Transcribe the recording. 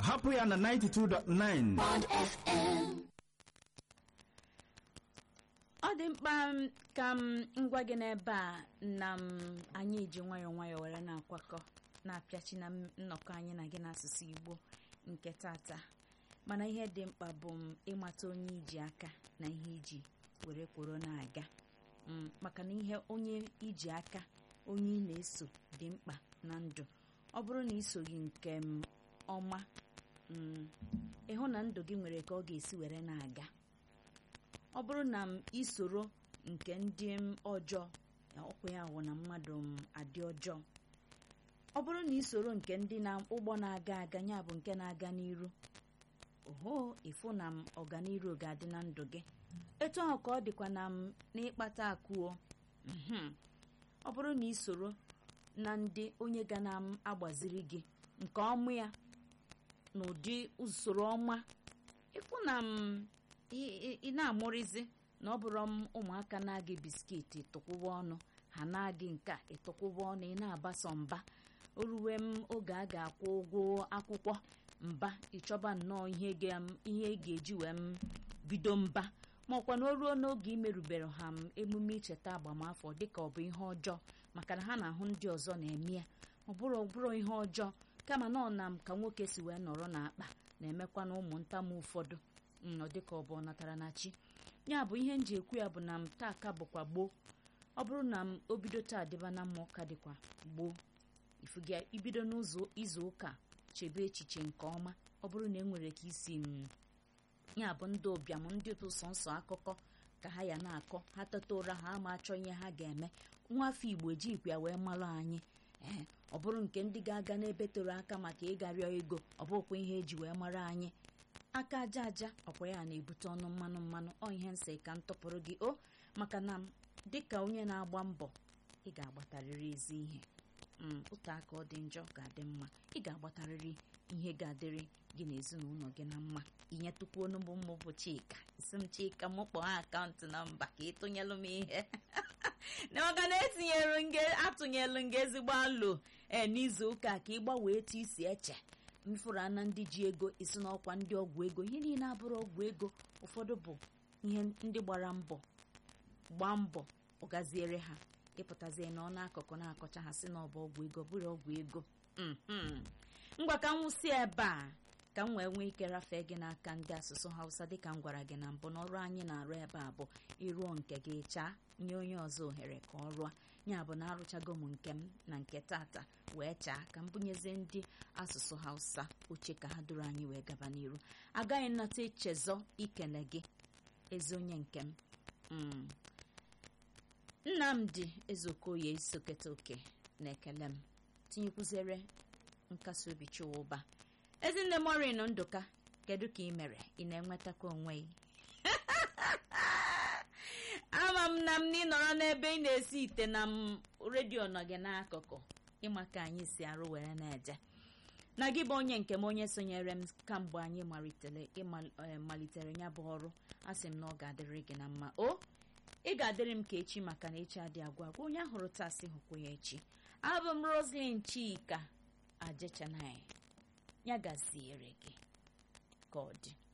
hapụ ya na 92.9 Bond FM. ọ dị mkpa m ka m ngwa gị n'ebe a na m anyị ji nwayọọ nwayọọ were na-akwakọ na-apịachi na m- nnọkọ anyị na gị n'asụsụ igbo nke tata mana ihe dị mkpa bụ m ịmata onye iji aka na ihe iji were kworo na-aga Mm, maka na ihe onye iji aka onye ị na-eso dị mkpa na ndụ ọ bụrụ na isoghị nke m ọma mm, ịhụ na ndụ gị nwere ka ọ ga-esi were na-aga ọ bụrụ na m isoro nke ndị m ọjọọ ya ọkwa ya wụ na mmadụ m adị ọjọọ ọ bụrụ na isoro nke ndị na ụgbọ na-aga aga ya bụ nke na-aga n'iru oho ịfụ na m ọganiru ga-adị na ndụ gị etu ahụ ka ọ dịkwa na m n'ịkpata akụo mhm. ọ bụrụ na isoro na ndị onye ga na m agbaziri gị nke ọmụ ya n'ụdị usoro ọma ịfụ na m ị- ị ị na-amụrịzi na ọ bụrụ m ụmụaka na-agị biskit tụkwụwa ọnụ ha na-agị nke a ịtụkwụwa ọnụ ị na-agbasa mba o ruwe m oge a ga-akwụ ụgwọ akwụkwọ mba ịchọba nnọọ ihe ga- ihe ị ga-eji wee m bido mba ma ọkwa na o ruo n'oge imerubere ha m emume icheta agbamafọ dịka ọ bụ ihe ọjọọ maka na ha na-ahụ ndị ọzọ na-eme ya ọ bụrụ ọ bụrụ ihe ọjọọ kama na ọ na m ka nwoke si wee nọrọ n'akpa na-emekwa na ụmụntamu ụfọdụ mm, ọ dịka ọ bụ ọ natara na chi ya bụ ihe m ji ekwu ya bụ na m taa ka bụkwa gboo ọ bụrụ na m o bido taa dịba na mma ụka dịkwa gboo ifuga ibido n'ụzọ izu ụka chebe echiche nke ọma ọ bụrụ na e nwere ka isi m ya bụ ndị ụbịam ndị bụ sọnsọ akụkọ ka ha ya na-akọ ha teta ụra ha ama achọ ihe ha ga-eme nwa afọ igbo ejikwa ya wee malụ anyị ee ọ bụrụ nke ndị ga-aga n'ebe toro aka maka ịgarịọ ego ọ bụkwa ihe eji wee mara anyị aka aja aja ọkwa ya na-ebute ọnụ mmanụ mmanụ ọ ihe nsị ka m tọpụrụ gị o maka na m dịka onye na-agba mbọ ị ga-agbatarịrị ezi ihe mm, otu aka ọ dị njọ ga-adị mma ị ga-agbatarịrị ihe ga-adịrị gị na ezinụlọ gị na mma inyetụkwu onugbu mmụ bụ chika isi m chika m kpọọ akaụntụ nọmba ka ị tụnyelụ m ihe na maka na etinyelu nge atụnyelu nge ezigbo alụ ee n'izu ụka ka ị gbanwee etu isi eche mfụrụ ana ndị ji ego isi n'ọkwa ndị ọgwụ ego ihe niile abụrụ ọgwụ ego ụfọdụ bụ ihe ndị gbara mbọ gbaa mbọ ọgaziere ha ịpụtazie na ọ n'akụkụ na-akọcha ha si na ọ bụ ọgwụ ego bụrụ ọgwụ ego Mhm. ngwa ka m nwụsị ebe a ka m wee nwee ike rafee gị n'aka ndị asụsụ hausa dịka m gwara gị na mbụ na ọrụ anyị na-arụ ebe a bụ ịrụọ nke gị chaa nye onye ọzọ ohere ka ọ rụọ ya bụ na arụchago m nke m na nke tata wee chaa ka m bunyezie ndị asụsụ hausa oche ka ha duru anyị wee gaba n'iru agaghị nnata echezọ ikele gị ezi onye nke m Mm. nnamdị ezeokoye isoketa oke na-ekele m tinyekwuzere nkasi obi chụwa ụba ezinne morin ndụka kedu ka ị mere ị na-enwetakwa onwe gị ama m na m na ị nọrọ n'ebe ị na-esi ite na m redio nọ gị n'akụkụ ịma ka anyị si arụ were na-eje na gị bụ onye nke m onye sonyere m kamgbe anyị malitere ịmal- eh, malitere ya bụ ọrụ a sị m na ọ ga-adịrị gị na mma o ị ga-adịrị m ka echi maka na echi adị agwa agwa onye ahụrụ taa sị hụkwa ya echi abụ m roslyn chika ajechanai ya gaziere gị ka ọ dị